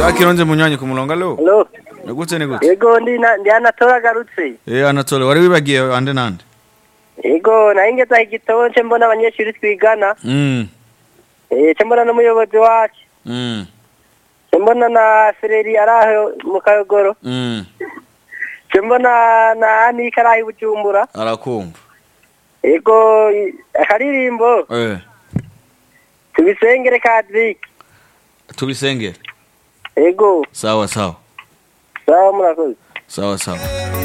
Kironje munywanyi ku murongo alo Hello. nigute nigute Yego ndi na ndi Anatole agarutse. eh Anatole wari wibagiye ande nande Yego nayo ngeze igitabo nce mbona abanyeshuri twigana. mm Eh nce mbona n'umuyobozi wacu. mm Nce mbona na Fereri araho mu Kayogoro. mm Nce mbona na Anika araho i Bujumbura. arakumva Yego i- akaririmbo eh tubisengere kadrik. tubisengere Yego sawa sawa sawa murakoze. sawa sawa